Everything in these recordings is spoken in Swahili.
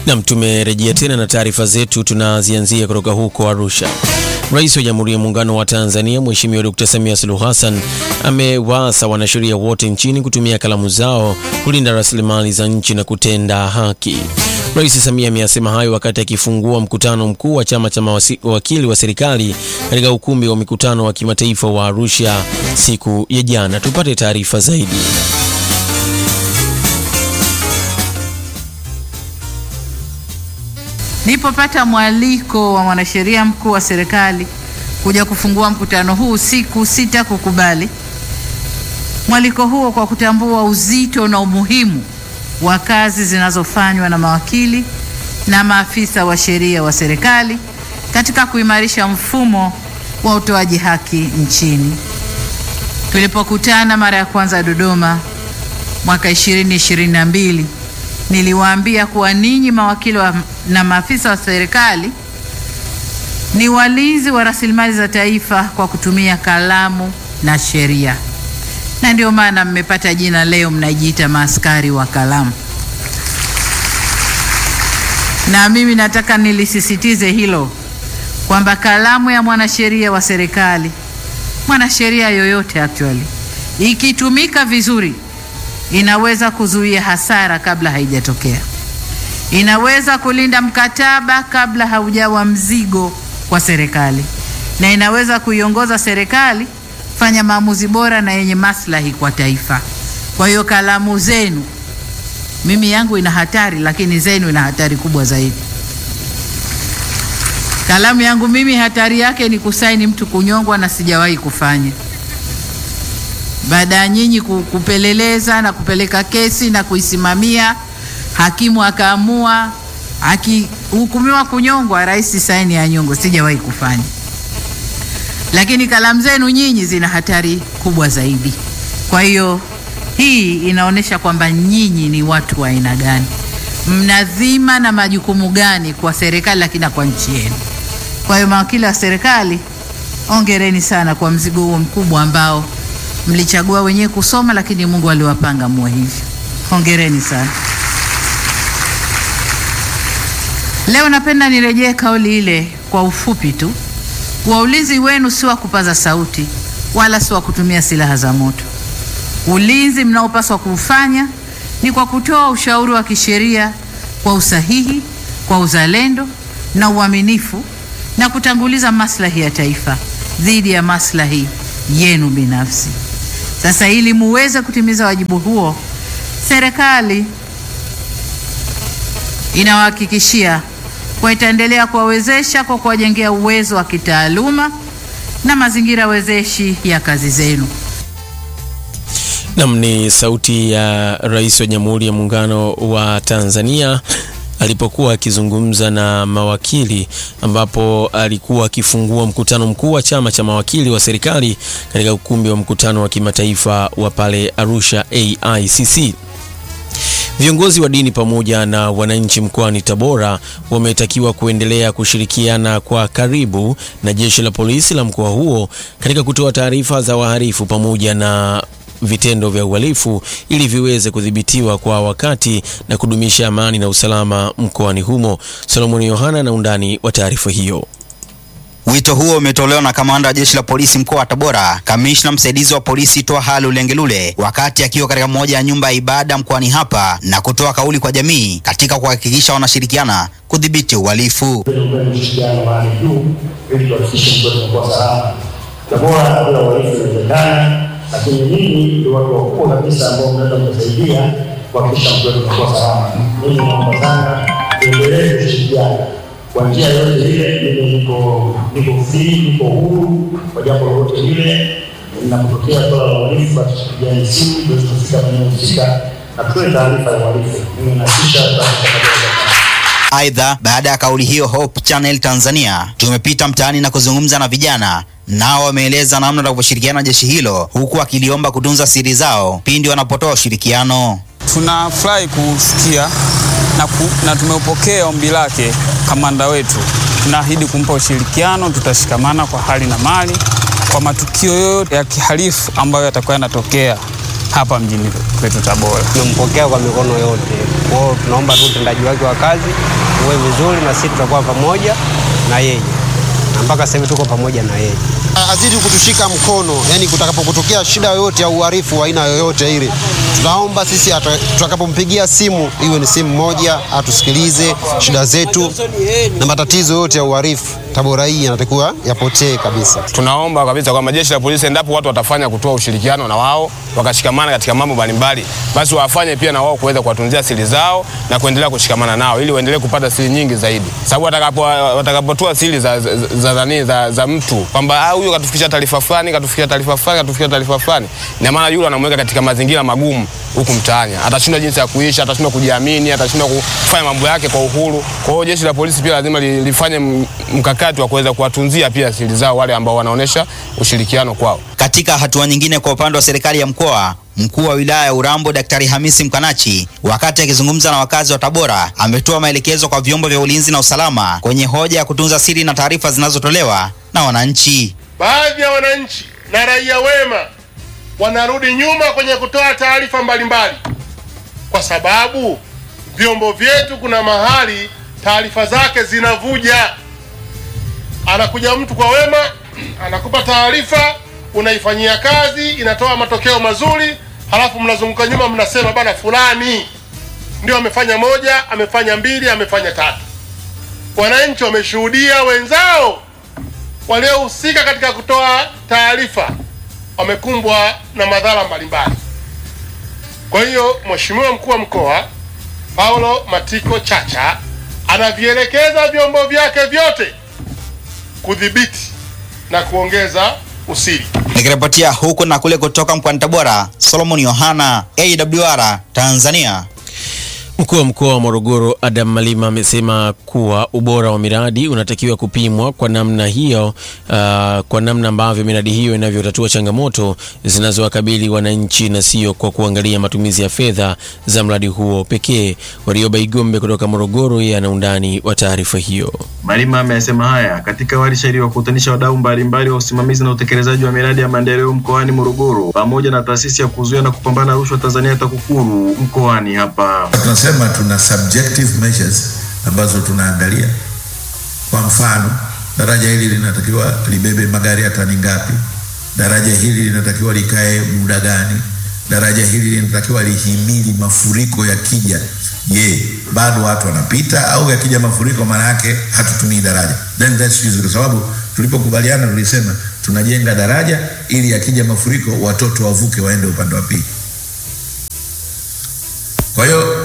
Nam, tumerejea tena na taarifa zetu, tunazianzia kutoka huko Arusha. Rais wa Jamhuri ya Muungano wa Tanzania Mheshimiwa Dkt. Samia Suluhu Hassan amewaasa wanasheria wote nchini kutumia kalamu zao kulinda rasilimali za nchi na kutenda haki. Rais Samia ameyasema hayo wakati akifungua mkutano mkuu wa chama cha mawakili wa serikali katika ukumbi wa mikutano wa kimataifa wa Arusha siku ya jana. Tupate taarifa zaidi. Nilipopata mwaliko wa mwanasheria mkuu wa serikali kuja kufungua mkutano huu siku sita kukubali mwaliko huo kwa kutambua uzito na umuhimu wa kazi zinazofanywa na mawakili na maafisa wa sheria wa serikali katika kuimarisha mfumo wa utoaji haki nchini. Tulipokutana mara ya kwanza Dodoma mwaka 2022 niliwaambia kuwa ninyi mawakili wa, na maafisa wa serikali ni walinzi wa rasilimali za taifa kwa kutumia kalamu na sheria, na ndio maana mmepata jina leo, mnajiita maaskari wa kalamu. Na mimi nataka nilisisitize hilo kwamba kalamu ya mwanasheria wa serikali, mwanasheria yoyote actually, ikitumika vizuri inaweza kuzuia hasara kabla haijatokea. Inaweza kulinda mkataba kabla haujawa mzigo kwa serikali, na inaweza kuiongoza serikali fanya maamuzi bora na yenye maslahi kwa taifa. Kwa hiyo kalamu zenu, mimi yangu ina hatari, lakini zenu ina hatari kubwa zaidi. Kalamu yangu mimi hatari yake ni kusaini mtu kunyongwa, na sijawahi kufanya baada ya nyinyi kupeleleza na kupeleka kesi na kuisimamia, hakimu akaamua, akihukumiwa kunyongwa, rais saini ya nyongo. Sijawahi kufanya, lakini kalamu zenu nyinyi zina hatari kubwa zaidi. Kwa hiyo hii inaonyesha kwamba nyinyi ni watu wa aina gani, mnadhima na majukumu gani kwa serikali, lakini na kwa nchi yenu. Kwa hiyo mawakili wa serikali, ongereni sana kwa mzigo huo mkubwa ambao mlichagua wenyewe kusoma, lakini Mungu aliwapanga muwe hivyo. Hongereni sana. Leo napenda nirejee kauli ile kwa ufupi tu, kuwa ulinzi wenu si wa kupaza sauti wala si wa kutumia silaha za moto. Ulinzi mnaopaswa kuufanya ni kwa kutoa ushauri wa kisheria kwa usahihi, kwa uzalendo na uaminifu, na kutanguliza maslahi ya taifa dhidi ya maslahi yenu binafsi. Sasa ili muweze kutimiza wajibu huo, serikali inawahakikishia kwa itaendelea kuwawezesha kwa kuwajengea uwezo wa kitaaluma na mazingira wezeshi ya kazi zenu. Nam ni sauti ya Rais wa Jamhuri ya Muungano wa Tanzania alipokuwa akizungumza na mawakili ambapo alikuwa akifungua mkutano mkuu wa chama cha mawakili wa serikali katika ukumbi wa mkutano wa kimataifa wa pale Arusha AICC. Viongozi wa dini pamoja na wananchi mkoani Tabora wametakiwa kuendelea kushirikiana kwa karibu na jeshi la polisi la mkoa huo katika kutoa taarifa za wahalifu pamoja na vitendo vya uhalifu ili viweze kudhibitiwa kwa wakati na kudumisha amani na usalama mkoani humo. Solomoni Yohana na undani wa taarifa hiyo. Wito huo umetolewa na kamanda wa jeshi la polisi mkoa wa Tabora, kamishna msaidizi wa polisi Twaha Lulengelule wakati akiwa katika moja ya nyumba ya ibada mkoani hapa na kutoa kauli kwa jamii katika kuhakikisha wanashirikiana kudhibiti uhalifu. ushirikiano wa hali juu ili tuhakikishe mtoto anakuwa salama. Tabora bila uhalifu inawezekana, lakini nyinyi ndio watu wakubwa kabisa ambao mnaweza kusaidia kuhakikisha mtoto anakuwa salama. Mimi naomba sana tuendelee kushirikiana kwa njia yote ile. Mimi niko niko free, niko huru kwa jambo lolote lile. Ninapotokea swala la uhalifu, basi tupigiane simu, tuweze kufika maeneo husika na tutoe taarifa ya uhalifu. Mimi nahakikisha Aidha, baada ya kauli hiyo, Hope Channel Tanzania tumepita mtaani na kuzungumza na vijana, nao wameeleza namna wanavyoshirikiana na jeshi hilo, huku akiliomba kutunza siri zao pindi wanapotoa ushirikiano. Tunafurahi kusikia na, ku, na tumeupokea ombi lake kamanda wetu. Tunaahidi kumpa ushirikiano, tutashikamana kwa hali na mali kwa matukio yoyote ya kihalifu ambayo yatakuwa yanatokea hapa mjini kwetu Tabora. Tumempokea kwa mikono yote Kwa hiyo tunaomba tu utendaji wake wa kazi uwe vizuri, na sisi tutakuwa pamoja na yeye, na mpaka sasa hivi tuko pamoja na yeye. azidi kutushika mkono, yani kutakapotokea shida yoyote ya uhalifu wa aina yoyote ile, tunaomba sisi ata- tutakapompigia simu iwe ni simu moja, atusikilize shida zetu na matatizo yote ya uhalifu. Tabora hii yanatakiwa yapotee kabisa. Tunaomba kabisa kwamba jeshi la polisi, endapo watu watafanya kutoa ushirikiano na wao wakashikamana katika mambo mbalimbali, basi wafanye pia na wao kuweza kuwatunzia siri zao na kuendelea kushikamana nao ili waendelee kupata siri nyingi zaidi, sababu watakapo watakapotoa siri za, za, za, za, za, za mtu kwamba ah, huyu katufikisha taarifa fulani, katufikisha taarifa fulani, katufikisha taarifa fulani, ina maana yule anamweka katika mazingira magumu huku mtaani, atashindwa jinsi ya kuishi, atashindwa kujiamini, atashindwa kufanya mambo yake kwa uhuru. Kwa hiyo jeshi la polisi pia lazima li- lifanye m- mkakati wa kuweza kuwatunzia pia siri zao wale ambao wanaonyesha ushirikiano kwao. Katika hatua nyingine, kwa upande wa serikali ya mkoa, mkuu wa wilaya ya Urambo Daktari Hamisi Mkanachi, wakati akizungumza na wakazi wa Tabora, ametoa maelekezo kwa vyombo vya ulinzi na usalama kwenye hoja ya kutunza siri na taarifa zinazotolewa na wananchi. Baadhi ya wananchi na raia wema wanarudi nyuma kwenye kutoa taarifa mbalimbali, kwa sababu vyombo vyetu kuna mahali taarifa zake zinavuja. Anakuja mtu kwa wema, anakupa taarifa, unaifanyia kazi, inatoa matokeo mazuri, halafu mnazunguka nyuma, mnasema bana, fulani ndio amefanya moja, amefanya mbili, amefanya tatu. Wananchi wameshuhudia wenzao waliohusika katika kutoa taarifa wamekumbwa na madhara mbalimbali. Kwa hiyo Mheshimiwa mkuu wa mkoa Paulo Matiko Chacha anavielekeza vyombo vyake vyote kudhibiti na kuongeza usiri. Nikiripotia huku na kule kutoka mkoani Tabora, Solomon Yohana, AWR Tanzania. Mkuu wa mkoa wa Morogoro Adam Malima amesema kuwa ubora wa miradi unatakiwa kupimwa kwa namna hiyo, uh, kwa namna ambavyo miradi hiyo inavyotatua changamoto zinazowakabili wananchi na sio kwa kuangalia matumizi ya fedha za mradi huo pekee. Warioba Igombe kutoka Morogoro, yeye ana undani wa taarifa hiyo. Malima ameyasema haya katika warsha iliyowakutanisha wadau mbalimbali wa usimamizi na utekelezaji wa miradi ya maendeleo mkoani Morogoro pamoja na taasisi ya kuzuia na kupambana na rushwa Tanzania TAKUKURU mkoani hapa. Tunasema tuna subjective measures ambazo tunaangalia. Kwa mfano, daraja hili linatakiwa libebe magari ya tani ngapi? Daraja hili linatakiwa likae muda gani? Daraja hili linatakiwa lihimili mafuriko yakija. Je, bado watu wanapita au yakija mafuriko maana yake hatutumii daraja? Then that's easy, kwa sababu tulipokubaliana tulisema tunajenga daraja ili yakija mafuriko watoto wavuke waende upande wa pili. Kwa hiyo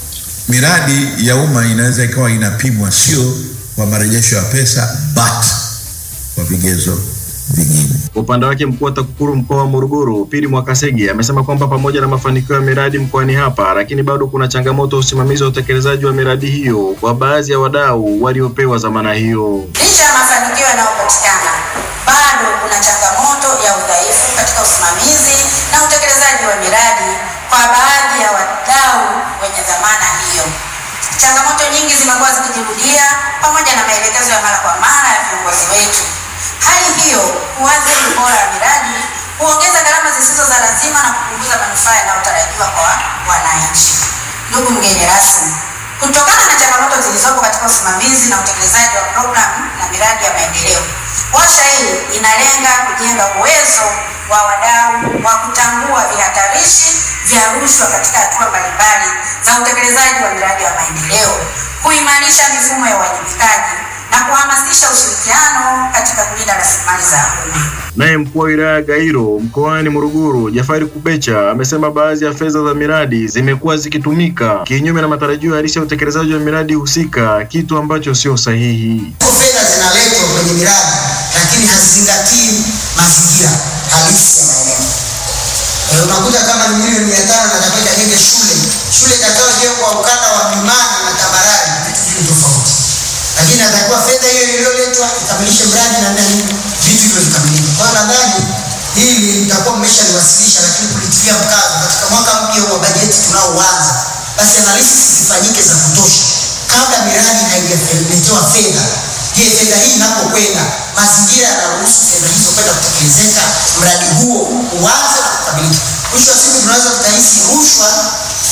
miradi ya umma inaweza ikawa inapimwa sio kwa marejesho ya pesa but kwa vigezo vingine. Kwa upande wake mkuu wa TAKUKURU mkoa wa Morogoro Pili Mwakasege amesema kwamba pamoja na mafanikio ya miradi mkoani hapa, lakini bado kuna changamoto ya usimamizi wa utekelezaji wa miradi hiyo kwa baadhi ya wadau waliopewa dhamana hiyo. Licha ya mafanikio yanayopatikana, bado kuna changamoto ya udhaifu katika usimamizi na utekelezaji wa miradi kwa baadhi ya wadau wenye dhamana hiyo. Changamoto nyingi zimekuwa zikijirudia pamoja na maelekezo ya mara kwa mara ya viongozi wetu. Hali hiyo huathiri ubora wa miradi, huongeza gharama zisizo za lazima na kupunguza manufaa yanayotarajiwa kwa wananchi. Ndugu mgeni rasmi, kutokana na changamoto zilizopo katika usimamizi na utekelezaji wa programu na miradi ya maendeleo, warsha hii inalenga kujenga uwezo wa wadau wa kutambua vihatarishi vya rushwa katika hatua mbalimbali za utekelezaji wa miradi ya maendeleo, kuimarisha mifumo ya uwajibikaji na kuhamasisha ushirikiano katika kulinda rasilimali za umma. Naye mkuu wa wilaya ya Gairo mkoani Morogoro Jafari Kubecha amesema baadhi ya fedha za miradi zimekuwa zikitumika kinyume na matarajio halisi ya utekelezaji wa miradi husika, kitu ambacho sio sahihi. fedha zinaletwa kwenye miradi lakini hazizingatii mazingira halisi ya maeneo. Eh, unakuta kama ni milioni mia tano natakiwa ikajenge shule, shule itakayojengwa kwa ukanda wa Mlimani na Tambarare, vitu viwili tofauti, lakini natakiwa fedha hiyo iliyoletwa ikamilishe mradi na nani, vitu hivyo vikamilike. Kwa hiyo nadhani hili mtakuwa mmeshaliwasilisha, lakini kulitilia mkazo katika mwaka mpya wa bajeti tunaoanza, basi analysis zifanyike za kutosha kabla miradi haijaletewa fedha. Je, fedha hii inapokwenda, mazingira yanaruhusu fedha hizo kwenda kutekelezeka, mradi huo uanze na kukamilika. Mwisho wa siku tunaweza tukahisi rushwa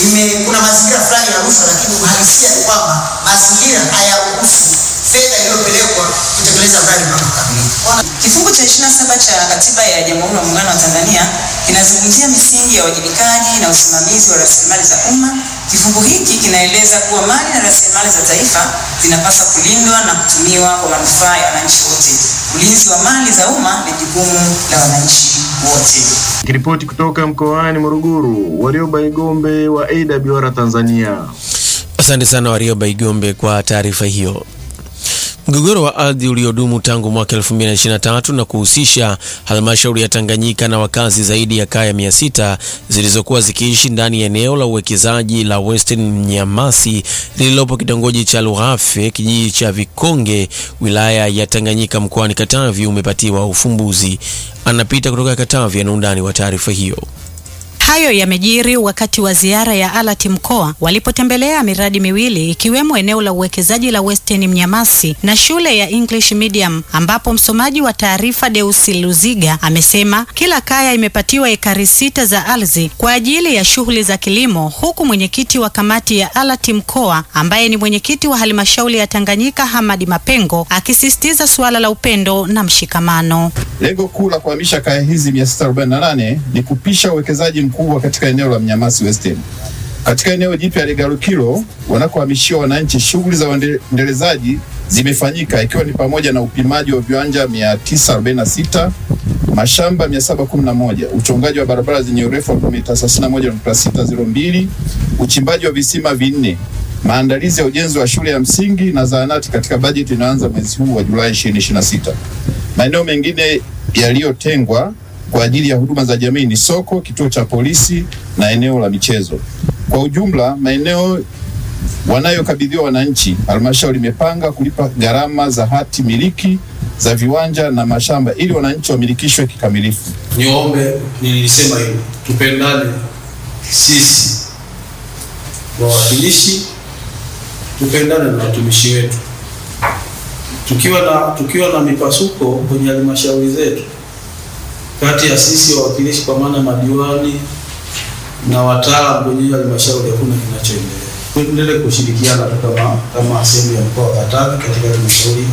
ime kuna mazingira fulani ya rushwa, lakini uhalisia ni kwamba mazingira hayaruhusu fedha iliyopelekwa kutekeleza mradi mpaka kukamilika. Kifungu cha 27 cha Katiba ya Jamhuri ya Muungano wa Tanzania kinazungumzia misingi ya uwajibikaji na usimamizi wa rasilimali za umma. Kifungu hiki kinaeleza kuwa mali na rasilimali za taifa zinapaswa kulindwa na kutumiwa kwa manufaa ya wananchi wote. Ulinzi wa mali za umma ni jukumu la wananchi wote. Kiripoti kutoka mkoani Morogoro, Warioba Igombe wa AWR Tanzania. Asante sana Warioba Igombe kwa taarifa hiyo. Mgogoro wa ardhi uliodumu tangu mwaka 2023 na kuhusisha halmashauri ya Tanganyika na wakazi zaidi ya kaya 600 zilizokuwa zikiishi ndani ya eneo la uwekezaji la Western Mnyamasi lililopo kitongoji cha Lughafe, kijiji cha Vikonge, wilaya ya Tanganyika mkoani Katavi umepatiwa ufumbuzi. Anapita kutoka Katavi ana undani wa taarifa hiyo. Hayo yamejiri wakati wa ziara ya ALAT mkoa walipotembelea miradi miwili ikiwemo eneo la uwekezaji la Western Mnyamasi na shule ya English Medium, ambapo msomaji wa taarifa Deusi Luziga amesema kila kaya imepatiwa ekari sita za ardhi kwa ajili ya shughuli za kilimo, huku mwenyekiti wa kamati ya ALAT mkoa ambaye ni mwenyekiti wa halmashauri ya Tanganyika Hamadi Mapengo akisisitiza suala la upendo na mshikamano. Lengo kuu la kuhamisha kaya hizi 648 ni kupisha uwekezaji mkubwa katika eneo la Mnyamasi Western. Katika eneo jipya la Igalukilo wanakohamishiwa wananchi, shughuli za uendelezaji zimefanyika ikiwa ni pamoja na upimaji wa viwanja 946, mashamba 711, uchongaji wa barabara zenye urefu wa kilomita 31.602, uchimbaji wa visima vinne, maandalizi ya ujenzi wa shule ya msingi na zahanati katika bajeti inayoanza mwezi huu wa Julai 2026. Maeneo mengine yaliyotengwa kwa ajili ya huduma za jamii ni soko, kituo cha polisi na eneo la michezo. Kwa ujumla, maeneo wanayokabidhiwa wananchi, halmashauri imepanga kulipa gharama za hati miliki za viwanja na mashamba ili wananchi wamilikishwe kikamilifu. Niombe, nilisema hivyo, tupendane sisi wawakilishi, tupendane na watumishi wetu. Tukiwa na tukiwa na mipasuko kwenye halmashauri zetu kati ya sisi wawakilishi kwa maana madiwani na wataalamu kwenye halmashauri, hakuna kinachoendelea. Tuendelee kushirikiana tu kama kama sehemu ya mkoa wa Katavi katika halmashauri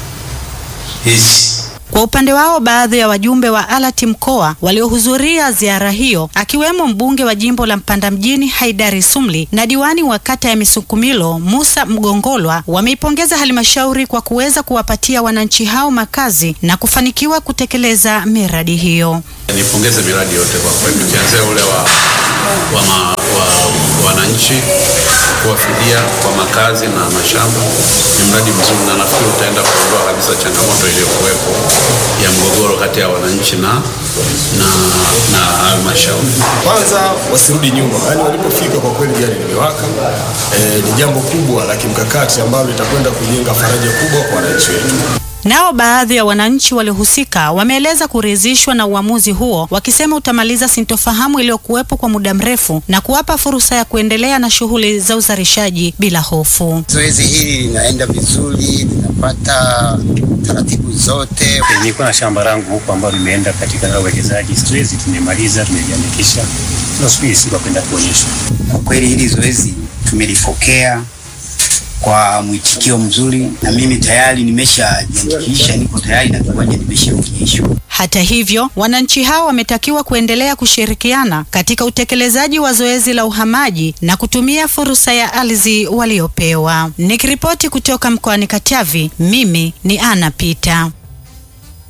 hizi. Kwa upande wao baadhi ya wajumbe wa ALAT mkoa waliohudhuria ziara hiyo akiwemo mbunge wa jimbo la Mpanda mjini Haidari Sumli na diwani wa kata ya Misukumilo Musa Mgongolwa wameipongeza halmashauri kwa kuweza kuwapatia wananchi hao makazi na kufanikiwa kutekeleza miradi hiyo. Nipongeze miradi yote kwa kweli, tukianzia ule wa, wa, ma, wa wananchi kuwafidia kwa makazi na mashamba ni mradi mzuri, na nafikiri utaenda kuondoa kabisa changamoto iliyokuwepo ya mgogoro kati ya wananchi na na na halmashauri. Kwanza wasirudi nyuma, yaani walipofika kwa kweli gari limewaka. E, ni jambo kubwa la kimkakati ambalo litakwenda kujenga faraja kubwa kwa wananchi wetu. Nao baadhi ya wananchi waliohusika wameeleza kuridhishwa na uamuzi huo, wakisema utamaliza sintofahamu iliyokuwepo kwa muda mrefu na kuwapa fursa ya kuendelea na shughuli za uzalishaji bila hofu. Zoezi hili linaenda vizuri, linapata taratibu zote. Nilikuwa na shamba langu huko ambalo limeenda katika uwekezaji. Zoezi tumemaliza, tumejiandikisha, tunasubiri siku ya kwenda kuonyeshwa. Kwa kweli hili zoezi tumelipokea kwa mwitikio mzuri, na mimi tayari nimeshajiandikisha, niko tayari na kiwanja nimeshaonyeshwa. Hata hivyo, wananchi hao wametakiwa kuendelea kushirikiana katika utekelezaji wa zoezi la uhamaji na kutumia fursa ya ardhi waliopewa. Nikiripoti kutoka mkoani Katavi, mimi ni Ana Pita.